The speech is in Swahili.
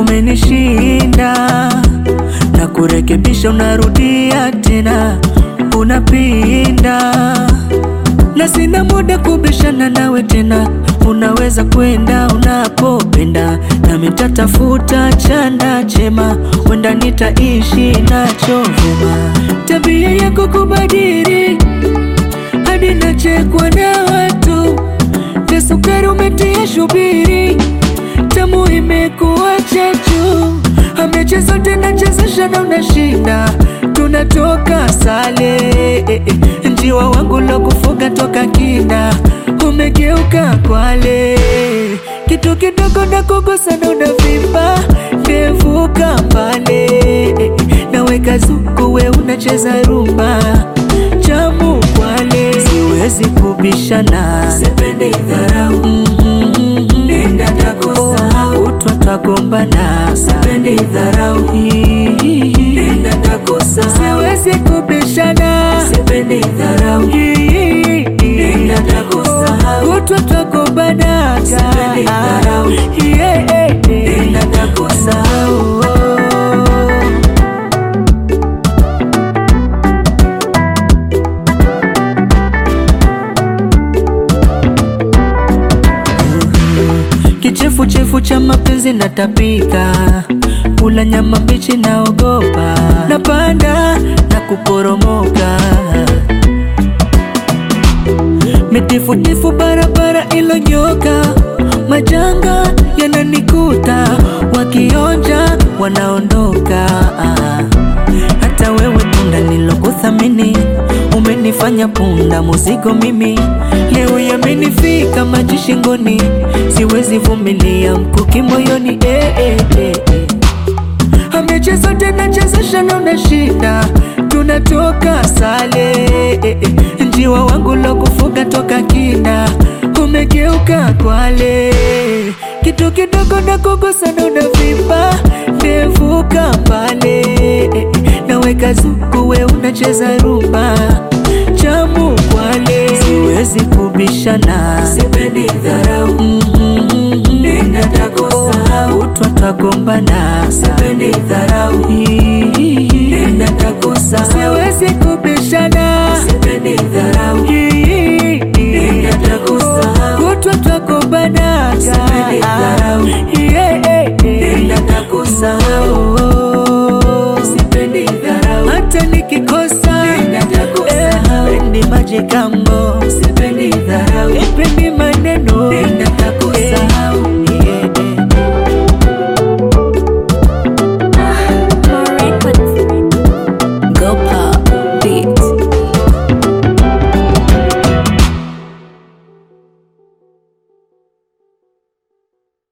umenishinda na kurekebisha, unarudia tena, unapinda na sina muda kubishana nawe tena, unaweza kwenda unapopenda, nami nitatafuta chanda chema, wenda nitaishi nacho vyema. Tabia yako kubadili hadi nachekwa na watu, na sukari umetia shubiri, tamu imekuwa chachu, amecheza tena chezesha na unashinda, tunatoka sale eh, eh. Njiwa wangu lo kufuga toka kina, umegeuka kwale, kitu kidogo na kugusa na unavimba, ndevuka mbale eh, eh. naweka zuku we unacheza rumba chamu kwale, siwezi kubishana, sipendi dharau nenda takusahau, utwa twagombana, sipendi dharau nenda takusahau, siwezi kubishana, sipendi dharau nenda takusahau, utwa twagombana, sipendi dharau nenda takusahau Kichefuchefu cha mapenzi natapika, kula nyama mbichi naogopa, napanda na kuporomoka, mitifutifu barabara ilonyoka, majanga yananikuta, wakionja wanaondoka. Hata wewe punda nilokuthamini, umenifanya punda muzigo mimi, leo yamenifika maji shingoni, siwezi vumilia mkuki moyoni eh, eh, eh, eh. Amecheza tena chezesha na unashinda, tunatoka sale eh, eh. Njiwa wangu lo kufuga toka kina, umegeuka kwale, kitu kidogo na kugusa na unavimba, ndevuka mbale eh, eh. naweka zuku we unacheza rumba chamu kwale, siwezi kubishana, sipendi dharau nenda takusahau, utwa twagombana, sipendi dharau nenda takusahau, siwezi kubishana, sipendi dharau nenda takusahau, utwa twagombana, sipendi dharau nenda takusahau, sipendi dharau hata nikikosa, nenda takusahau, pendi maji kambo